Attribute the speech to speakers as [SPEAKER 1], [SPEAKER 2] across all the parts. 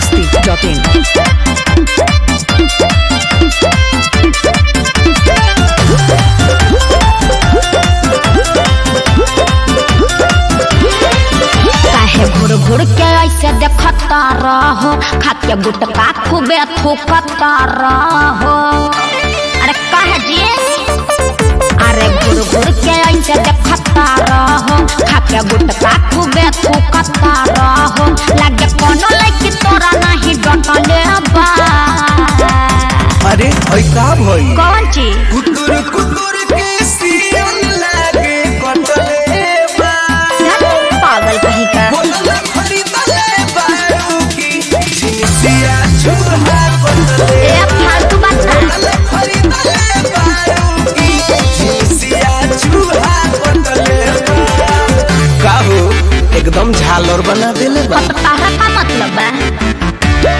[SPEAKER 1] masti.in.
[SPEAKER 2] काहे घुर घुर के ऐसे देखता रहो खाके गुटका खूबे थूकता रहो अरे काहे जी अरे घुर घुर के ऐसे देखता रहो खाके गुटका खूबे थूकता रहो लागे कोनो लड़की तोरा नहीं डटले बा
[SPEAKER 3] अरे भाई का भाई
[SPEAKER 2] कौन चीज
[SPEAKER 3] कुतुर कुतुर के सियन लागे कटले बा
[SPEAKER 2] पागल कहीं का
[SPEAKER 3] बोलला खरीदले बारू की झिसिया छुहा कटले
[SPEAKER 2] ए फालतू बात ना
[SPEAKER 3] बोलला खरीदले बारू की झिसिया छुहा कटले बा का हो एकदम झालर बना देले बा
[SPEAKER 2] तो तारा का मतलब बा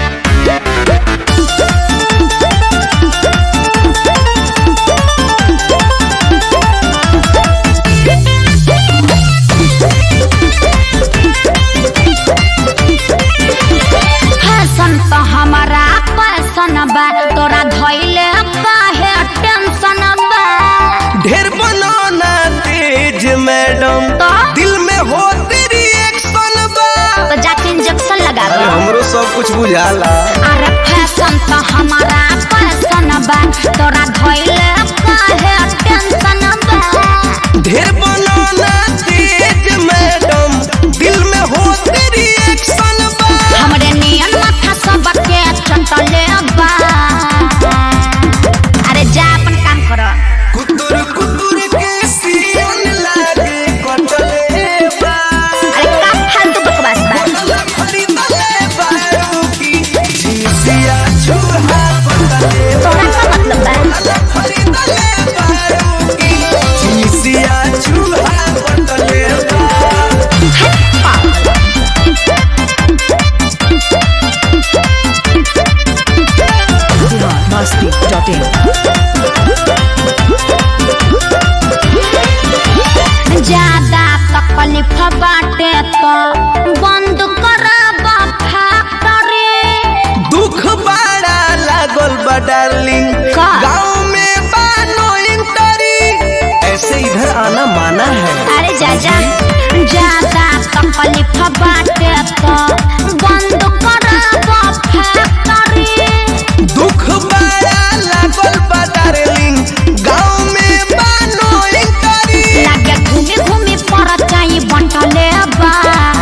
[SPEAKER 2] फैशन तो हमारा पैसन बा तोरा धइले काहे टेंशन बा
[SPEAKER 3] ढेर बनाना तेज मैडम
[SPEAKER 2] तो?
[SPEAKER 3] दिल में हो तेरी एक्शन बा
[SPEAKER 2] तो जाके इंजेक्शन लगा
[SPEAKER 3] अरे
[SPEAKER 2] दो
[SPEAKER 3] हमरो सब कुछ बुझाला
[SPEAKER 2] अरे फैशन तो हमारा पैसन बा तोरा धइले काहे टेंशन बा
[SPEAKER 3] ढेर बनाना तेज मैडम दिल में हो तेरी एक्शन बा
[SPEAKER 2] हमरे नियन माथा सब के चटले बा अरे जा अपन काम करो
[SPEAKER 3] कुतुर कुतुर के सियन लागे कटले बा
[SPEAKER 2] अरे का फालतू बकवास बा
[SPEAKER 3] बोलला खरीदले बारू की झिसिया छुहा कटले बा
[SPEAKER 2] तोरा का मतलब बा
[SPEAKER 3] बोलला खरीदले बारू की झिसिया छुहा कटले बा
[SPEAKER 1] masti.in.
[SPEAKER 2] ज्यादा तकलीफ बाटे तो बंद कराबा फैक्ट्री
[SPEAKER 3] दुख बड़ा लागल बा डार्लिंग
[SPEAKER 2] का?
[SPEAKER 3] गाँव में बानो इंटरी ऐसे इधर आना माना है
[SPEAKER 2] अरे जाजा ज्यादा तकलीफ बाटे तो बंद कराबा फैक्ट्री
[SPEAKER 3] दुख बड़ा लागल बा डार्लिंग गाँव में बानो इंटरी
[SPEAKER 2] लागे घूमी घूमी पर चाही बंटले बा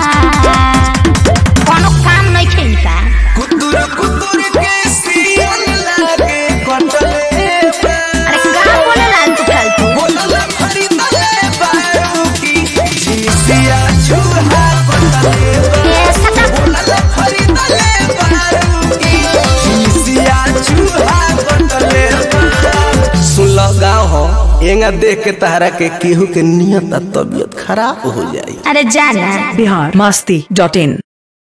[SPEAKER 2] कोनो काम नहीं खेलता
[SPEAKER 3] कुतुर कुतुर के सियन लागे कटले बा
[SPEAKER 2] अरे का बोले लाल तू फालतू
[SPEAKER 3] बोलला खरीदले बारू की झिसिया छुहा कटले बा
[SPEAKER 2] ये सदा
[SPEAKER 3] बोलला खरीदले बारू की झिसिया छुहा कटले बा सुन लो गाँव हो एंगा देख के तहरा के केहू के नियत आ तबीयत खराब हो जाई
[SPEAKER 2] अरे जाना
[SPEAKER 1] Bihar masti.in.